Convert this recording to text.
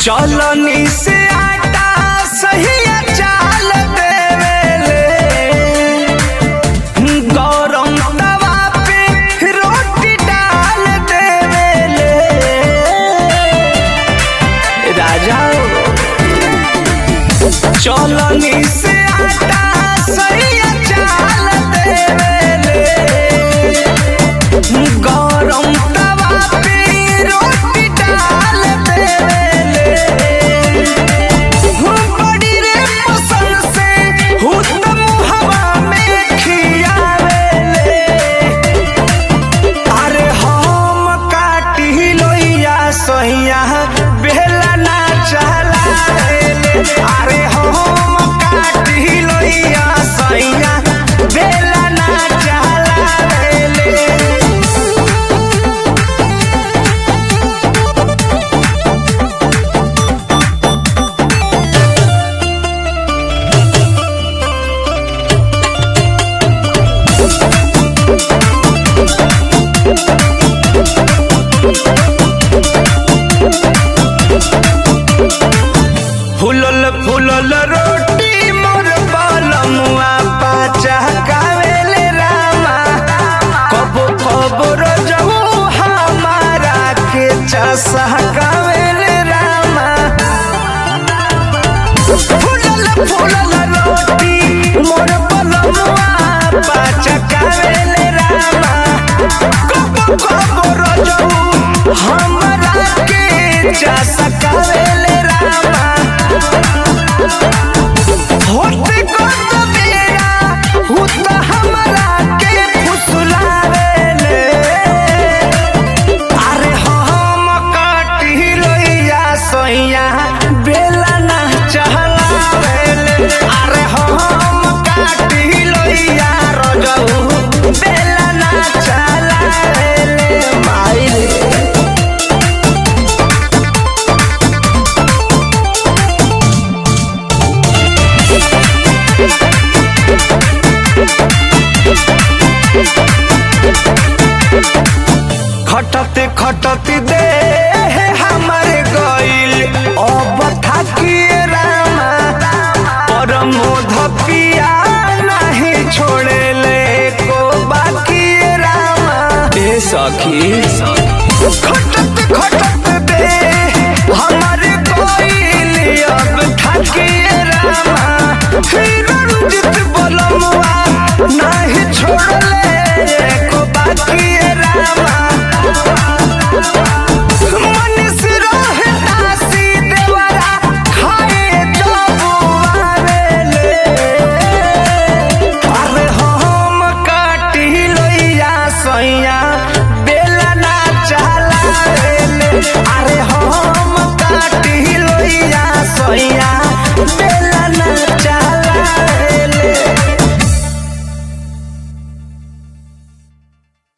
चलनी से आटा सही चाल देवेले गरम तवा पे रोटी डाल देवेले राजा चलनी से आटा सही चाल देवेले गरम तवा पे रोटी डाल देवेले बड़ी रे पसंद से हुतम हवा में खियावेले अरे हम काटी लोइया सैया बेला ना चलावेले अरे हम काटी लोइया सैया बेला ना चलावेले फुलल फुलल रोटी मोर बलमुआ पाचा कावेले रामा कबो कबो रजऊ हमारा के चसा कावेले रामा फुलल फुलल रोटी मोर बलमुआ पाचा कावेले रामा कबो कबो रजऊ हमारा के चसा कावेले रामा होते कत बेरा हुत हमरा के फुसलावेले अरे हम काटी लोइया सैया बेला ना चहलावेले अरे हम काटी लोइया रजऊ बेला ना चलावेले माई रे खटते खटते दे